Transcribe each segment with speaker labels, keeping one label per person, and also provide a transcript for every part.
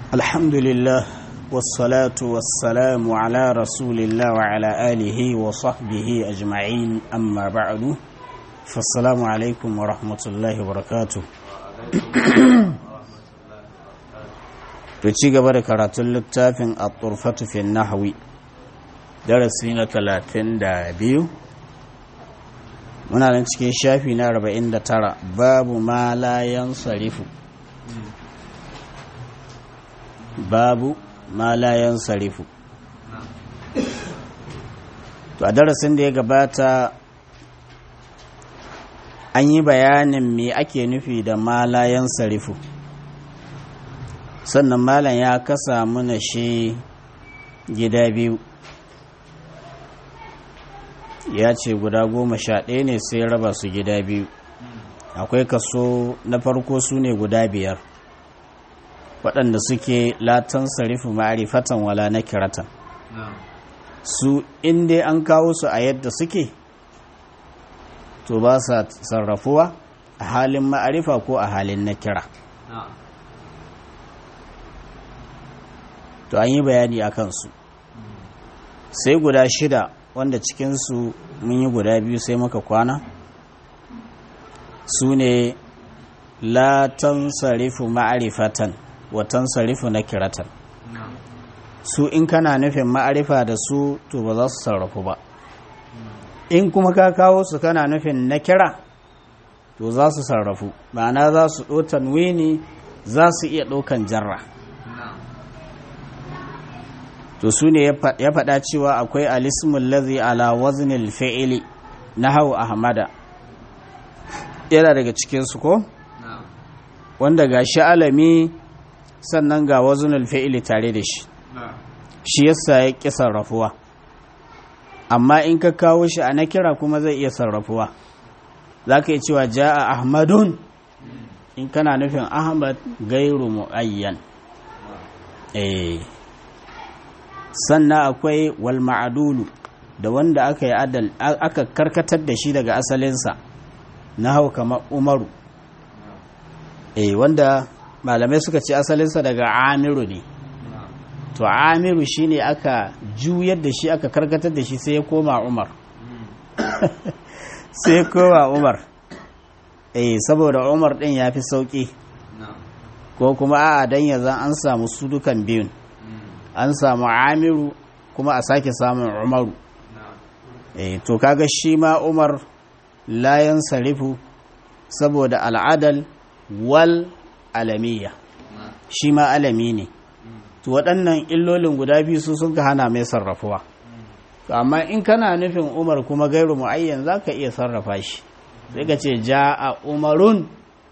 Speaker 1: الحمد لله والصلاة والسلام على رسول الله وعلى آله وصحبه أجمعين أما بعد فالسلام عليكم ورحمة الله وبركاته ci gaba da karatun littafin a turfatu fi nahwi darasi na talatin da biyu muna nan cikin shafi na arba'in da tara babu ma layan sarifu babu ma layan sarifu to a darasin da ya gabata an yi bayanin me ake nufi da ma layan sarifu sannan malam ya kasa mana shi gida biyu ya ce guda goma sha ɗaya ne sai raba su gida biyu akwai kaso na farko su ne guda biyar waɗanda suke latan sarifu ma'arifatan wala na kiratan su inda an kawo su a yadda suke to ba sa sarrafuwa a halin ma'arifa ko a halin na kira to an yi bayani a kansu sai guda shida wanda cikinsu mun yi guda biyu sai muka kwana su ne latan sarifu ma'arifatan watan sarifu na kiratan su in kana nufin ma'arifa da su to ba za su sarrafu ba in kuma ka kawo su kana nufin na kira to za su sarrafu ma'ana za su ɗotan wini za su iya ɗaukan jarra to su ne ya faɗa cewa akwai alismun lazi ala waznil fi'ili na hau ahmada yana daga cikinsu ko wanda ga shi alami sannan ga waznil fi'ili tare da shi shi yasa ya ƙi sarrafuwa amma in ka kawo shi a na kira kuma zai iya sarrafuwa za ka yi cewa ja'a ahmadun in kana nufin ahmad gairu mu'ayyan eh sannan akwai wal ma'adulu da wanda aka yi adal aka karkatar da shi daga asalinsa na hau kamar umaru eh wanda malamai suka ce asalinsa daga amiru ne to amiru shine aka juyar da shi aka karkatar da shi sai ya koma umar sai ya koma umar eh saboda umar din ya fi sauki ko kuma a'a dan yanzu an samu su dukan biyun an samu amiru kuma a sake samun umaru e, to kaga shi ma umar layan sarifu saboda al'adal wal alamiya shi ma alami ne to waɗannan illolin guda biyu su sun ka hana mai sarrafuwa amma in kana nufin umar kuma gairu mu'ayyan za ka iya sarrafa shi sai ka ce ja a umarun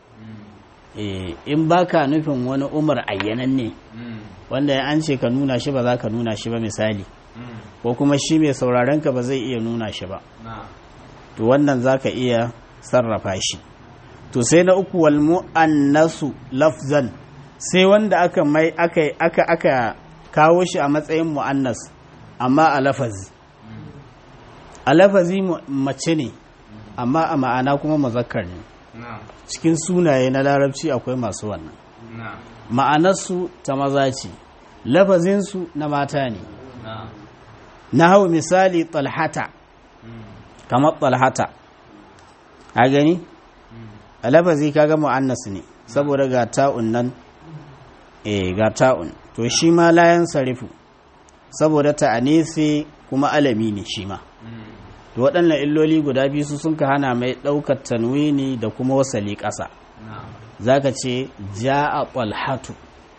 Speaker 1: in baka nufin wani umar ayyanan ne wanda an ce ka nuna shi ba za ka nuna shi ba misali ko kuma shi mai sauraron ka ba zai iya nuna shi ba to wannan za ka iya sarrafa shi to sai na uku wal mu'annasu lafzan sai wanda aka mai aka aka aka kawo shi a matsayin mu'annas amma a lafazi a lafazi mace ne amma a ma'ana kuma mazakkar ne cikin sunaye na larabci akwai masu wannan ma'anarsu ta maza ce lafazinsu na mata ne na hau misali talhata kamar talhata a gani a lafazi kaga mu'annas ne saboda ga ta'un nan eh ga ta'un to shi ma layan sarifu saboda ta'anisi kuma alami ne shi ma to waɗannan illoli guda biyu su sun ka hana mai ɗaukar tanwini da kuma wasali ƙasa za ka ce ja a ƙwalhatu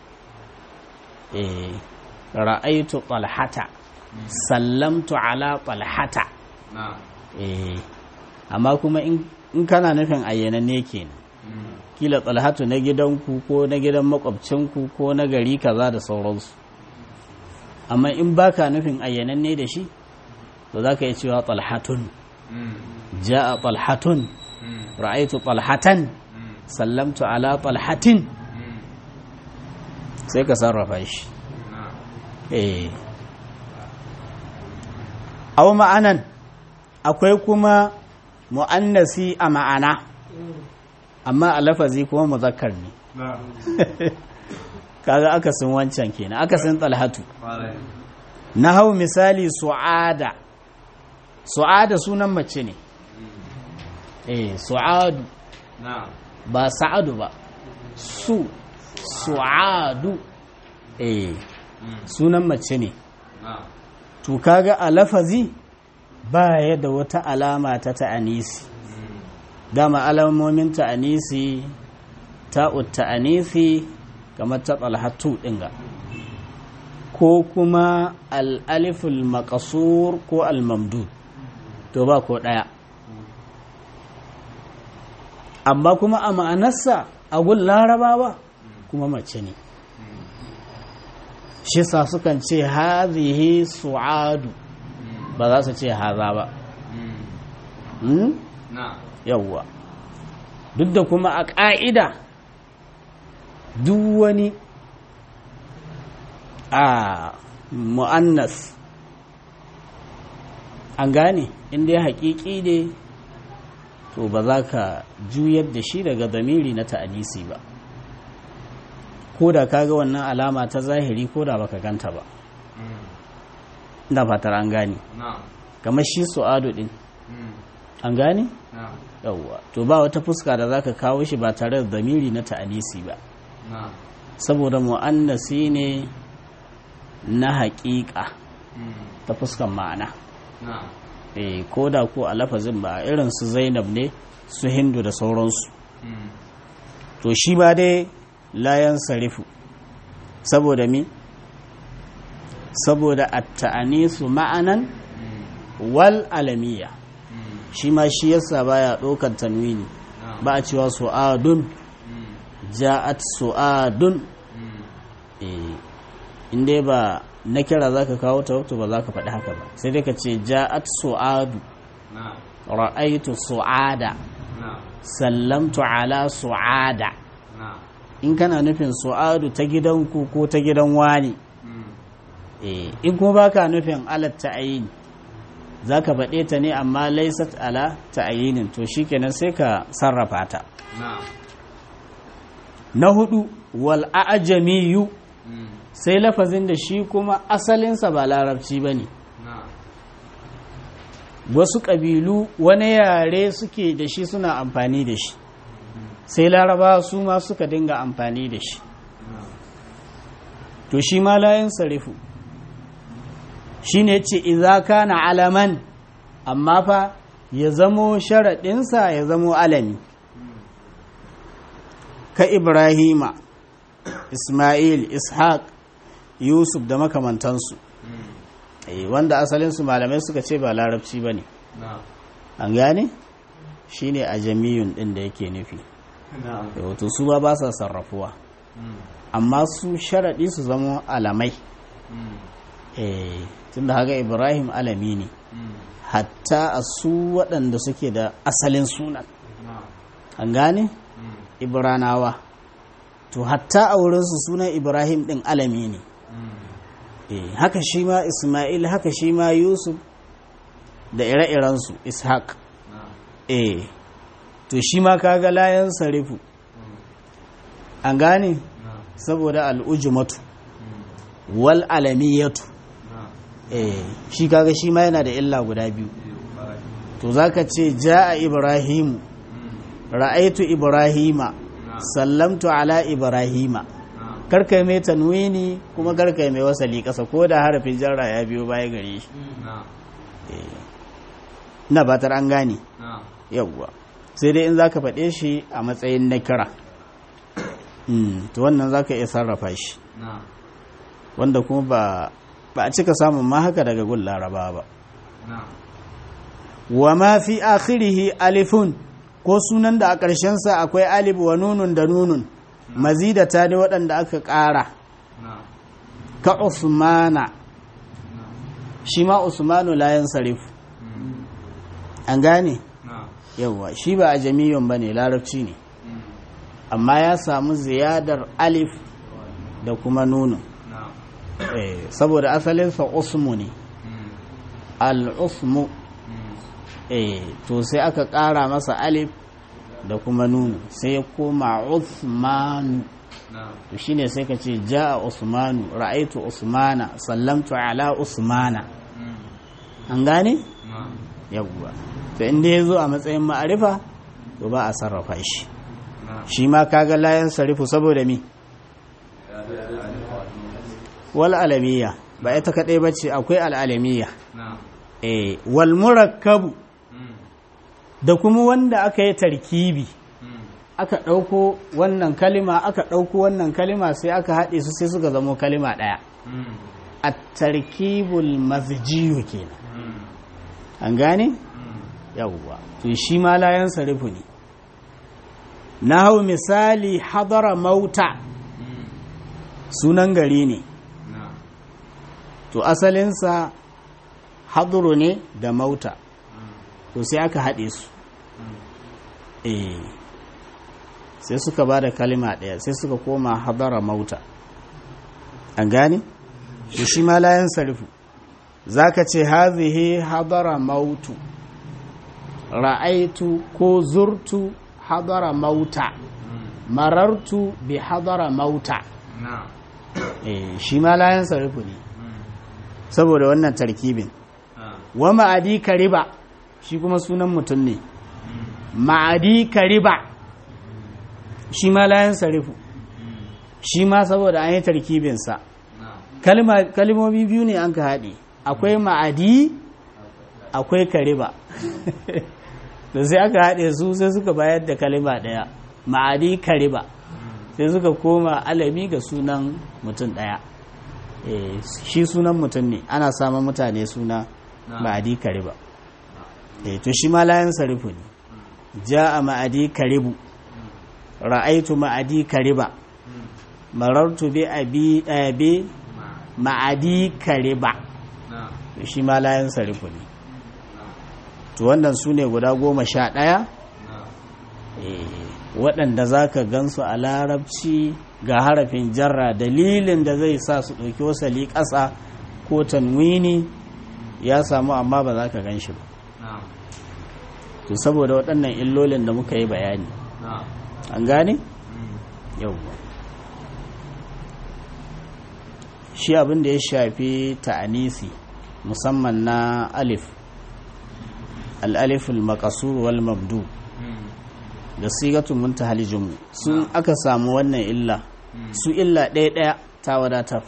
Speaker 1: ra'aitu ƙwalhata sallamtu ala ƙwalhata amma kuma in kana nufin ayyananne kenan kila ƙwalhatu na gidanku ko na gidan makwabcinku ko na gari kaza da sauransu amma in baka nufin ayyananne da shi to za ka yi cewa ƙwalhatun ja a ƙwalhatun ra'aitu ƙwalhatan sallamtu ala talhatin sai ka sarrafa shi eh aw ma'anan akwai kuma mu'annasi a ma'ana amma a lafazi kuma muzakkar ne kaga akasin wancan kenan akasin talhatu na hau misali su'ada su'ada sunan mace ne eh su'adu ba sa'adu ba su su'adu eh sunan mace ne to kaga a lafazi ba ya da wata alama ta ta'anisi dama alamomin ta'anisi ta'ut ta'anisi kamar ta tsalhatu ɗinga ko kuma al'aliful makasur ko al-mamdud to ba ko ɗaya amma kuma a ma'anarsa a gun larabawa kuma mace ne shi sa sukan ce hazihi su'adu ba za su ce haza ba yawwa duk da kuma a ƙa'ida duk wani a mu'annas an gane inda ya haƙiƙi ne to ba za ka juyar da shi daga zamiri na ta'anisi ba ko da ka ga wannan alama ta zahiri ko da baka ganta ba ina fatar an gane kamar shi su'adu din an gane yawwa to ba wata fuska da za ka kawo shi ba tare da zamiri na ta'anisi ba saboda mu'annasi ne na haƙiƙa ta fuskan ma'ana eh ko da ko a lafazin ba irin su zainab ne su hindu da sauransu to shi ba dai layan sarifu saboda mi saboda at-ta'anisu ma'anan wal alamiya shi ma shi yasa baya ɗaukar tanwini ba a cewa su'adun ja'at su'adun inda ba na kira za ka kawo ta wato ba za ka faɗi haka ba sai dai ka ce ja'at su'adu ra'aitu su'ada sallamtu ala su'ada in kana nufin su'adu ta gidanku ko ta gidan wani in kuma baka nufin alat ta'ayini za ka faɗe ta ne amma laisat ala ta'ayinin to shikenan sai ka sarrafa ta na hudu wal a'jamiyu sai lafazin da shi kuma asalinsa ba larabci ba ne wasu ƙabilu wani yare suke da shi suna amfani da shi sai laraba su ma suka dinga amfani da shi to shi ma layin sarifu shi ne ce iza kana alaman amma fa ya zamo sharaɗinsa ya zamo alami ka ibrahima ismail ishaq yusuf da makamantansu wanda asalinsu malamai suka ce ba larabci ba ne an gane shi ne a jamiyun ɗin da yake nufi wato su ba ba sa sarrafuwa amma su sharaɗi su zama alamai tunda haka ibrahim alami ne hatta a su waɗanda suke da asalin sunan an gane ibranawa to hatta a wurinsu sunan ibrahim ɗin alami ne haka shi ma ismail haka shi ma yusuf da ire-irensu ishaq eh to shi ma kaga layan sarifu an gane saboda al'ujumatu wal alamiyatu eh shi kaga shi ma yana da illa guda biyu to zaka ce ja'a ibrahimu ra'aitu ibrahima sallamtu ala ibrahima karkai mai tanwini kuma karkai mai wasali kasa ko da harafin jarra ya biyo baya gare shi na batar an gane yawwa sai dai in zaka faɗe shi a matsayin na kira to wannan zaka iya sarrafa shi wanda kuma ba ba a cika samun ma haka daga gun laraba ba wa ma fi akhirihi alifun ko sunan da a ƙarshensa akwai alif wa nunun da nunun mazidata ne waɗanda aka ƙara ka usmana shi ma usmanu layan sarif an gane yauwa shi ba a jami'in ba ne larabci ne amma ya samu ziyadar alif da kuma nunun saboda asalinsa usmu ne al-usmu to sai aka ƙara masa alif da kuma nunu sai ya koma Uthmanu to shine sai ka ce ja'a usmanu ra'aitu usmana sallamtu ala usmana an gane yawwa to inda ya zo a matsayin ma'arifa to ba a sarrafa shi shi ma kaga layan sarifu saboda mi wal alamiya ba ita kadai bace akwai al alamiya eh wal murakkabu da kuma wanda aka yi tarkibi aka ɗauko wannan kalima aka ɗauko wannan kalima sai aka haɗe su sai suka zamo kalima ɗaya a tarkibul mazjiyu kenan an gane yawwa to shi ma layan sarifu ne na hau misali hadara mauta sunan gari ne to asalinsa haduru ne da mauta to sai aka haɗe su eh sai suka ba da kalima ɗaya sai suka koma hadara mauta an gane to shi ma layan sarifu za ka ce hazihi hadara mautu ra'aitu ko zurtu hadara mauta marartu bi hadara mauta eh shi ma layan sarifu ne saboda wannan tarkibin wa ma'adi kariba shi kuma sunan mutum ne ma'adi kariba shi ma layan sarifu shi ma saboda an yi tarkibinsa kalmomi biyu ne an ka haɗe akwai ma'adi akwai kariba da sai aka haɗe su sai suka bayar da kalima ɗaya ma'adi kariba sai suka koma alami ga sunan mutum ɗaya shi sunan mutum ne ana samun mutane suna ma'adi kariba to shi ma layan sarifu ne ja a ma'adi karibu ra'aitu ma'adi kariba marartu bi abi ma'adi kariba shi ma layan sarifu ne to wannan su ne guda goma sha ɗaya waɗanda za ka gansu a larabci ga harafin jarra dalilin da zai sa su ɗauki wasali ƙasa ko tanwini ya samu amma ba za ka gan shi ba to saboda waɗannan illolin da muka yi bayani an gane? yauwa shi abin da ya shafi ta'anisi musamman na alif al'aliful makasur wal mabdu da sigatun muntahal jumu sun aka samu wannan illa su illa ɗaya ɗaya ta wadatar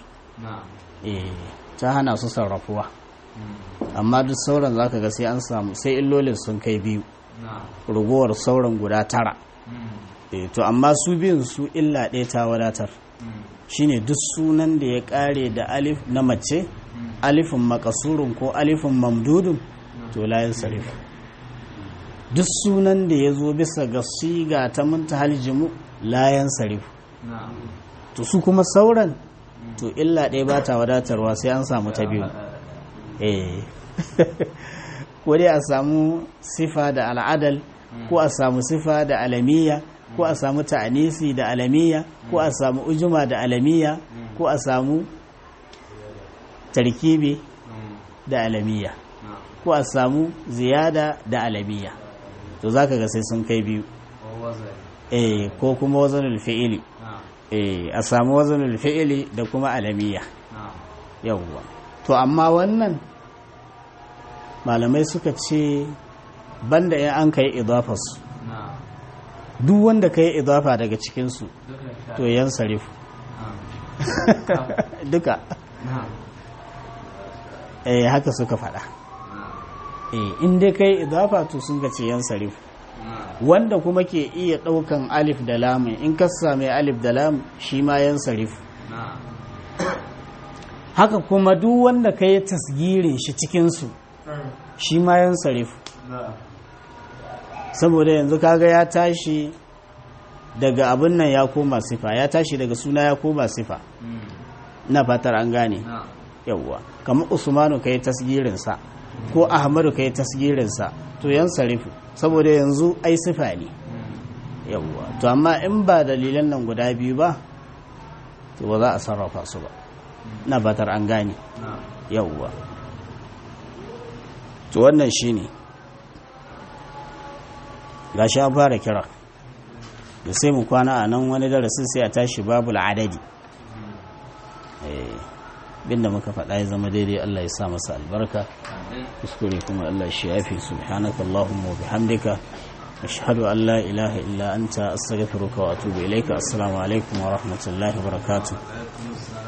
Speaker 1: ta hana su sarrafuwa amma duk sauran zaka ga sai an samu sai illolin sun kai biyu rugowar sauran guda tara to amma su biyun su illa ɗaya ta wadatar shine duk sunan da ya ƙare da alif na mace alifin makasurun ko alifin mamdudun to layin sarif duk sunan da ya zo bisa ga siga ta muntahal jimu layan sarif to su kuma sauran to illa ɗaya ba ta wadatarwa sai an samu ta biyu eh ko dai a samu sifa da al'adal ko a samu sifa da alamiya ko a samu ta'anisi da alamiya ko a samu ujuma da alamiya ko a samu tarkibi da alamiya ko a samu ziyada da alamiya to zaka ga sai sun kai biyu eh ko kuma wazanul fi'ili eh a samu wazanul fi'ili da kuma alamiya yawwa to amma wannan malamai suka ce banda in an kai idafarsu duk wanda ka yi idafa daga cikinsu to yan sarifu duka eh haka suka faɗa eh in dai ka yi idafa to sun ga ce yan sarifu wanda kuma ke iya ɗaukan alif da lamun in ka same alif da lamun shi ma yan sarifu haka kuma duk wanda ka yi tasgirin shi cikinsu shi ma yan sarifu saboda yanzu kaga ya tashi daga abin nan ya koma sifa ya tashi daga suna ya koma sifa na fatar an gane yawwa kamar usmanu ka yi tasgirinsa ko ahmadu ka yi tasgirinsa to yan sarifu saboda yanzu ai sifa ne yawwa to amma in ba dalilan nan guda biyu ba to ba za a sarrafa su ba na fatar an gane yawwa to wannan shine gashi an fara kira da sai mu kwana a nan wani darasin sai a tashi babu adadi binda muka faɗa ya zama daidai Allah ya sa masa albarka kuskure kuma Allah shi yafi subhanaka Allahumma wa bihamdika ashhadu an la ilaha illa anta astaghfiruka wa atubu ilaika assalamu alaikum wa rahmatullahi wa barakatuh